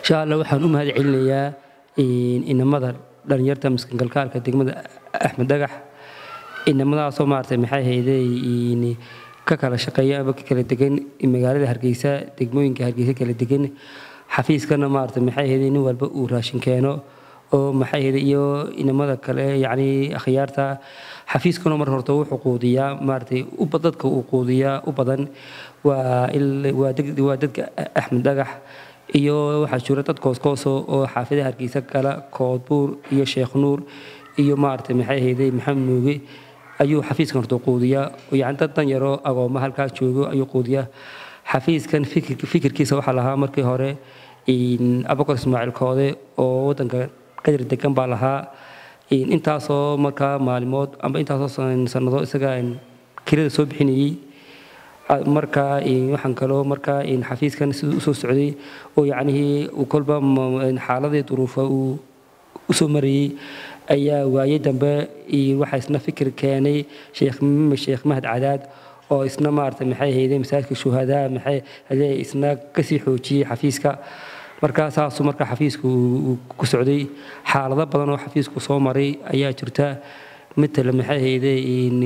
insha allah waxaan u mahad celinayaa inamada dhalinyarta miskangalkaalka degmada axmed dhagax inamadaasoo maaragtay maxay hayday ka kala shaqeeya ama ka kala degan magaalada hargeysa degmooyinka hargeysa kala degan xafiiskana maaragtay maxay hayday nin walba uu raashin keeno oo maxay hayday iyo inamada kale yacni akhyaarta xafiiskuna mar horta wuxuu quudiyaa maaragtay dadka uu quudiyaa u badan waa waa dadka axmed dhagax iyo waxaa jira dad kooskooso oo xaafadaha hargeysa kala koodbuur iyo sheekh nuur iyo maaragtay maxay hayday maxamed nuuge ayuu xafiiskan horta quudiyaa yani dad dan yaroo agooma halkaa joogo ayuu quudiyaa xafiiskan fikirkiisa waxaa lahaa markii hore abakar ismaaciil koode oo wadanka qadir degan baa lahaa intaasoo markaa maalimood amba intaasoo sanado isaga kirada soo bixinayey markaa waxaan kaloo markaa xafiiskan siduu usoo socday oo yacnihii kolba xaaladii duruufa uu usoo marayey ayaa waaye dambe waxaa isna fikir keenay sheekh sheekh mahad cadaad oo isna maaragtay maxay hayday masaajidka shuhadaa maxay hadee isna kasii xoojiyey xafiiska markaa saasuu markaa xafiisku ku socday xaalado badan oo xafiisku soo maray ayaa jirta matala maxay hayday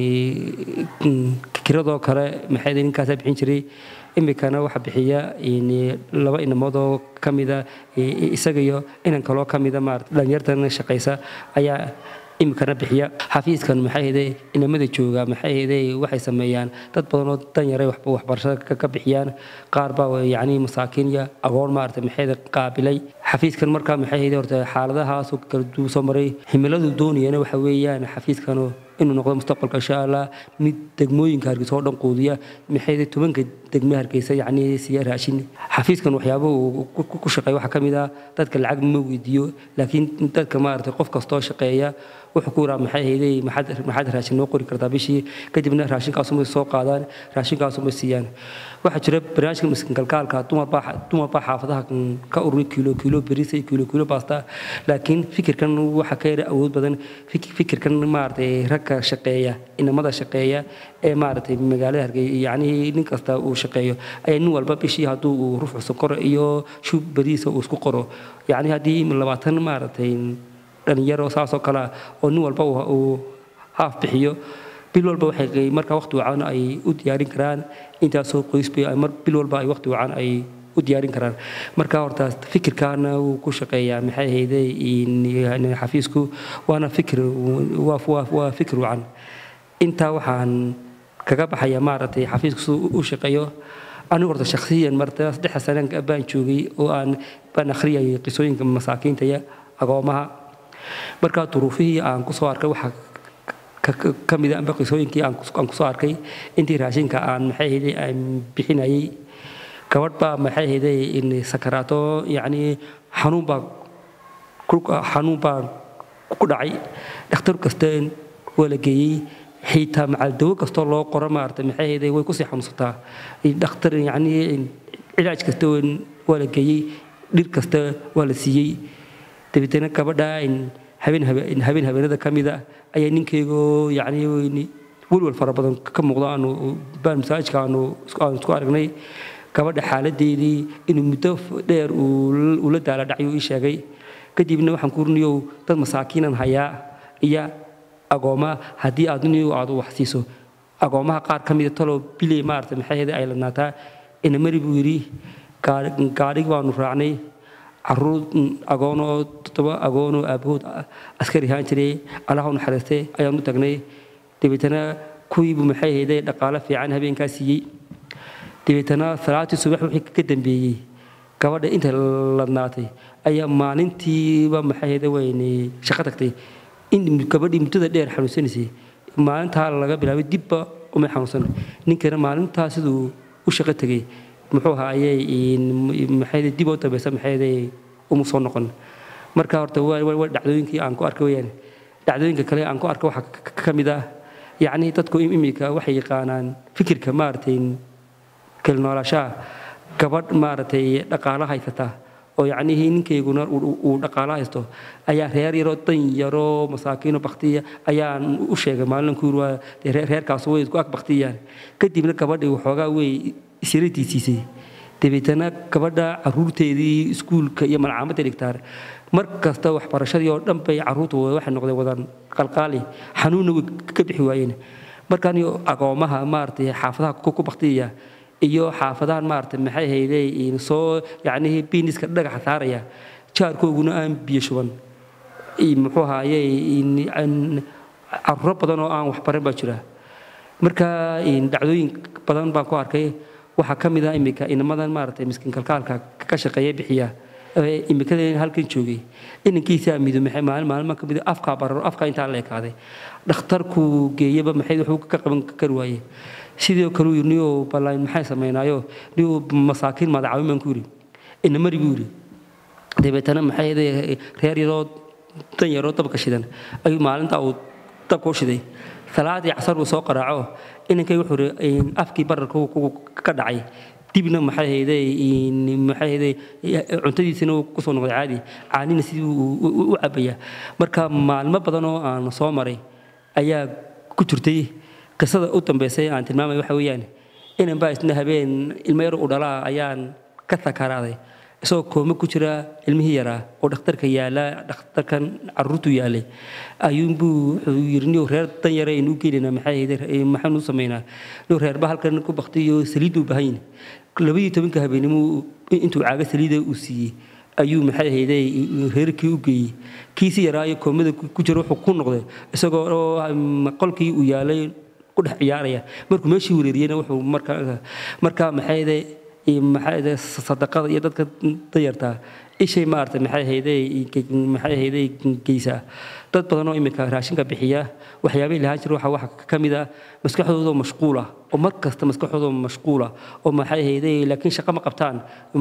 kiradoo kale maxay hayday ninkaasaa bixin jiray imikana waxaa bixiya laba inamoodoo ka mida isaga iyo inan kaloo ka mida maarata dhalinyartana shaqaysa ayaa imikana bixiya xafiiskan maxay hayday inamada jooga maxay hayday waxay sameeyaan dad badanoo danyaray waxbarashada ka bixiyaan qaar baa yacni masaakiin iyo agoon maarata maxay qaabilay xafiiskan markaa maxay hayday horta xaaladahaasoo kala duu soo maray himiladu doonayana waxa weeyaan xafiiskanu inuu noqdo mustaqbalka insha allah mid degmooyinka hargeysa oo dhan quudiya maxay hayday tobanka degme hargeysa yacni siya raashin xafiiskan waxyaabaha uu ku shaqeeya waxaa ka mid ah dadka lacag ma weydiiyo laakiin dadka maarata qof kastoo shaqeeya wuxuu ku yiraa maxay hayday maxaad raashin noo qori kartaa bishii kadibna raashinkaasumay soo qaadaan raashinkaasumay siiyaan waxaa jira barnaamijka miskingalkaalka dumar baa xaafadaha ka ururi kiilo kiilo berisa iyo kiilo kiilo baasta laakiin fikirkan waxaa ka yara awood badan fikirkan maaragtay ragka shaqeeya inamada shaqeeya ee maaragtay magaalada hargey yacni nin kasta uu shaqeeyo ayaa nin walba bishii hadduu uu ruux sokoro iyo shub beriisa uu isku qoro yacni haddii labaatan maaragtay dhalinyaro saasoo kalea oo nin walba uu haaf bixiyo bil walba waxay markaa waqti wacan ay u diyaarin karaan intaasoo qoysba mar bil walba ay waqti wacan ay u diyaarin karaan marka hortaas fikirkaana wuu ku shaqeeyaa maxay hayday xafiisku waana fikir waa fikir wacan intaa waxaan kaga baxaya maaragtay xafiisku siduu u shaqeeyo anigu horta shakhsiyan marta saddexa sane baan joogay oo aan baan akhriyayay qisooyinka masaakiinta iyo agoomaha markaa duruufihii aan kusoo arkay waxaa ka mida amba qisooyinkii aan kusoo arkay intii raashinka aan maxay hayday aan bixinayay gabadh baa maxay hayday sakaraato yacni xanuun baa xanuun baa ku dhacay dhakhtar kasta waa la geeyey xitaa macaldawo kastoo loo qoro maarata maxay hayday way kusii xanuunsataa dhakhtar yacni cilaaj kasta waa la geeyey dhir kasta waa la siiyey dabeetana gabadha habeen habeen habeenada ka mida ayaa ninkeygoo yacni welwal fara badan ka muuqdo aanu baan masaajidka aanu aanu isku aragnay gabadha xaaladeedii inuu muddo dheer uu la daala dhacyo ii sheegay kadibna waxaan ku runiyow dad masaakiinan hayaa iyo agooma haddii aad niyow aad wax siiso agoomaha qaar ka mida taloo biley maarata maxay hayday ay ladnaataa inamari buu yidhi gaadhigi baanu raacnay caruur agoonoo toddoba agoonoo aabahood askari ahaan jiray allaha u naxariistay ayaan u tagnay dabeetana kuwiibu maxay hayday dhaqaalo fiican habeenkaa siiyey dabeetana salaatii subax wixii ka dambeeyey gabadha inta ladnaatay ayaa maalintiiba maxay hayday wayne shaqo tagtay in gabadhii muddada dheer xanuunsanaysay maalintaa laga bilaabay dibba umay xanuunsan ninkana maalintaa siduu u shaqo tegay muxuu ahaayey maxay dib oo dambeysa maxay uma soo noqon marka horta waa dhacdooyinkii aan ku arkay weyaan dhacdooyinka kale aan ku arkay waxaa ka mid ah yacni dadku imika waxay yaqaanaan fikirka maaragtay kala noolaashaha gabadh maaragtay dhaqaalo haysata oo yacnihii ninkayguna uu dhaqaalo haysto ayaa reer yaroo dan yaroo masaakiino baktiya ayaan u sheegay maalin ku yiri waa reerkaas way isku ag baktiyaan kadibna gabadhii waxoogaa way isiradiisiisay dabeetana gabadha caruurteedii iskuulka iyo malcaamadda dhigtaan mar kasta waxbarashadii oo dhan bay caruurtu waxay noqdeen wadan qalqaali xanuunna way ka bixi waayeen markaan agoomaha maaragtay xaafadaha ku baktiyaya iyo xaafadahan maaragtay maxay hayday soo yacnihii biiniska dhagaxa saaraya jaarkooguna aan biyo shuban muxuu ahaaye caruuro badan oo aan waxbaran baa jira marka dhacdooyin badan baan ku arkay waxaa ka mid ah iminka inamadan maaragtay miskiin kalkaalka ka shaqeeya bixiya imikada halkan joogay inankiisa mido maxay maalin maalin ka mid afkaa bararo afkaa intaa la ekaaday dhakhtarku geeyaba maxay wuxuu ka qaban kari waaye sidoo kale yiri niyo ballaan maxay sameynaayo niyo masaakiin madacaawin baan ku yiri inamari buu yiri dabeetana maxay reer yaroo dan yaroo dabka shidan ayuu maalinta uu dabka u shiday salaadii casar uu soo qaraaco inankay wuxuu yiri afkii bararka ka dhacay dibna maxay hayday maxay hayday cuntadiisina uu kusoo noqday caadi caanina sidii u cabaya marka maalmo badan oo aan soo maray ayaa ku jirtay qisada u dambeysay aan tilmaamay waxa weeyaan inan baa isna habeen ilmo yar u dhalaa ayaan ka sakaraaday isagoo koome ku jira ilmihii yaraa oo dhakhtarka yaala dhakhtarkan caruurtu yaalay ayuunbuu wuxuu yiri niyo reer dan yare aynu u geenaynaa maxay hayday maxaanu u samaynaa niyo reerba halkan ku baktiyo saliidda u baahan yahay labadii tobanka habeenimo intuu caaga saliida uu siiyey ayuu maxay hayday reerkii u geeyey kiisi yaraa iyo koomada ku jira wuxuu ku noqday isagoo qolkii uu yaalay ku dhex ciyaaraya markuu meeshii wareeriyeyna wuxuu markaa markaa maxay hayday maxay sadaqada iyo dadka dayartaa ishay maaragtay maxay hayday maxay hayday geysaa dad badan oo iminka raashinka bixiya waxyaabihii lahaan jira waxa waxa ka mid ah maskaxdooda mashquula oo mar kasta maskaxdooda mashquula oo maxay hayday laakiin shaqo ma qabtaan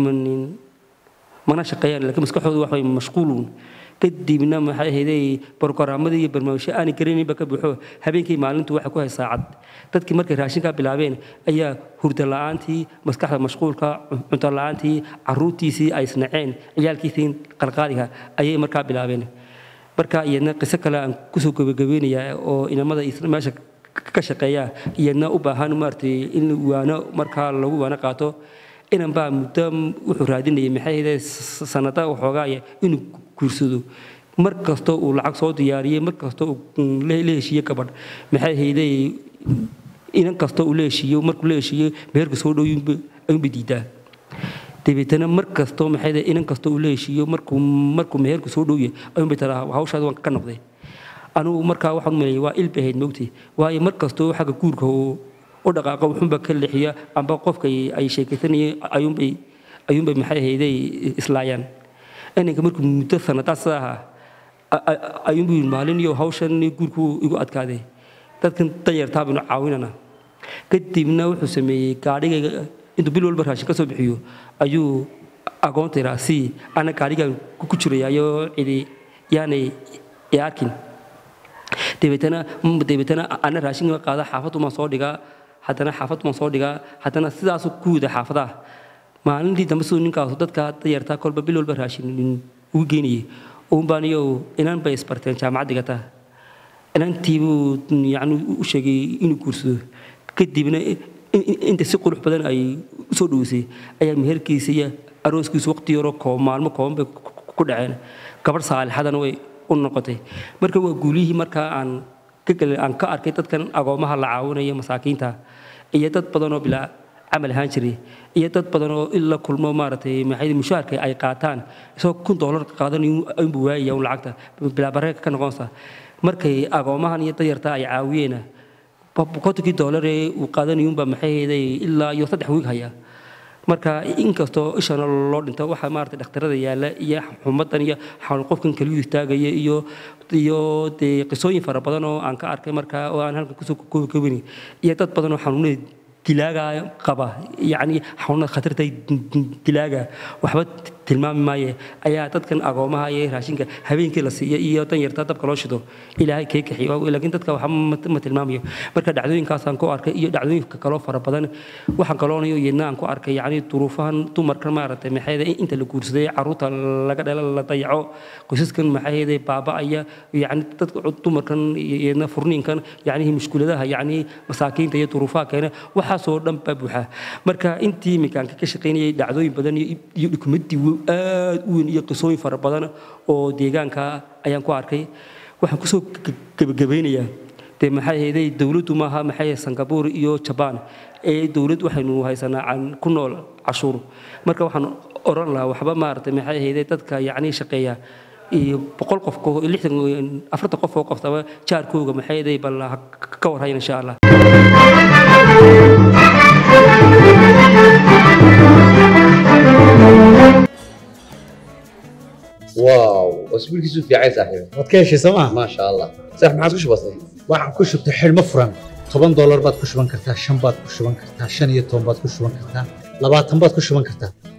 mana shaqeeyaan laakiin maskaxdooda wax way mashquuluun kadibna maxay hayday brogaraammadii iyo barnaamijyo aanay garanayninba ka buuxo habeenkii maalintu waxay ku hay saacad dadkii markay raashinkaa bilaabeen ayaa hurda la'aantii maskaxda mashquulka cunto la'aantii caruurtiisii ay isnaceen ciyaalkiisii qalqaaliga ayay markaa bilaabeen marka iyadna qiso kale aan kusoo gabagabeynayaa oo inamada meesha ka shaqeeya iyadna u baahan maaragtay in waano markaa lagu waano qaato inan baa muddo wuxuu raadinayay maxay hayday sanada waxoogaaya inuu guursado mar kastoo uu lacag soo diyaariyey mar kastoo uu la heshiiye gabadh maxay hayday inan kastoo uu la heshiiyo markuu la heshiiyo meherka soo dhow ayuunba diidaa dabeetana mar kastoo maxay hayday inan kastoo uu la heshiiyo markuu markuu meherku soo dhowya ayuunba taraa hawshaada waan ka noqday anugu markaa waxaan u maleeyay waa ilba ahayd moogtay waayo mar kastoo xagga guurka uu u dhaqaaqa wuxuunba ka leexiya amba qofka ay sheekaysanayeen ayuunbay ayuunbay maxay hayday islaayaan inanka markuu muddo sanadaad sida ahaa ayuunbu yidhi maalin iyo hawshan guurku igu adkaaday dadkan danyartaa baynu caawinana kadibna wuxuu sameeyey gaadhigayga intuu bil walba raashin ka soo bixiyo ayuu agoonta iraa si ana gaadhigaan ku jirayayo cidi yaanay i arkin dabeetana dabeetana ana raashinka qaada xaafadumaan soo dhigaa haddana xaafadumaan soo dhigaa haddana sidaasu ku wida xaafadaha maalintii dambe siduu ninkaasu dadka dayartaa kolba bil walba raashin ugu geynayay uunbaan iyo inan bay isbarteen jaamacad dhigataa inantiibuu yani u sheegay inuu guursado kadibna inta si qurux badan ay usoo dhoweysay ayaa meherkiisa iyo arooskiisu waqti yaroo koob maalmo kooban bay ku dhaceen gabadh saalixadana way u noqotay marka waa guulihii markaa aan aan ka arkay dadkan agoomaha la caawinaya masaakiinta iyo dad badan oo bilaa camal ahaan jiray iyo dad badan oo in la kulmo maaragtay maxay mushaharka ay qaataan isagoo kun doolar qaadanayo ayunbu waayaya un lacagta bilaa bareerka ka noqonaysa markay agoomahan iyo dayarta ay caawiyeena kontonkii doolar ee uu qaadanayunba maxay hayday ilaa iyo saddex wiig haya marka inkastoo ishana loo dhinto waxaa maarata dhakhtarada yaalla iyo xumadan iyo qofkan keliyu istaagaya iyo iyo dee qisooyin fara badan oo aan ka arkay markaa oo aan halkan kusoo koobin iyo dad badan oo xanuunada dilaaga qaba yacni xanuunada khatarta dilaaga waxba tilmaami maaye ayaa dadkan agoomaha iyo raashinka habeenkii la siiyo iyo danyarta dabka loo shido ilaahay kee kaxiyo laakiin dadka waxba ma- ma tilmaamayo marka dhacdooyinkaasaan ku arkay iyo dhacdooyinka kaloo fara badan waxaan kaloonayo iyadna aan ku arkay yacni duruufahan dumarkan maaragtay maxayda inta la guursaday caruurta laga dhalo la dayaco qoysaskan maxayda baaba'aya yacni dadka dumarkan iyadna furniinkan yacni mushkuladaha yacni masaakiinta iyo duruufaha keena waxaasoo dhan baa buuxa marka intii imikaanka ka shaqaynayay dhacdooyin badan iyo iyo dukumadii aad u weyn iyo qisooyin fara badan oo deegaanka ayaan ku arkay waxaan kusoo gebagabaynayaa dee maxay ahayday dowladdu maaha maxay ahayd singapore iyo jaban ee dowlad waxaynu haysanaa can ku nool cashuur marka waxaan oran lahaa waxba maaragtay maxay ahayday dadka yacni shaqeeya iyo boqol qof ko- lixdan afartan qof oo qoftaba jaarkooga maxay ahayday bal ha ka warhayan insha allah واو اسبوع كيسو في عايز صاحبي waad ka heshay sooma ما شاء الله صح ما عادش بسيط waxaan ku shubtay xidhmo furan toban doolar baad ku shuban kartaa shan baad ku shuban kartaa shan iyo toban baad ku shuban kartaa labaatan baad ku shuban kartaa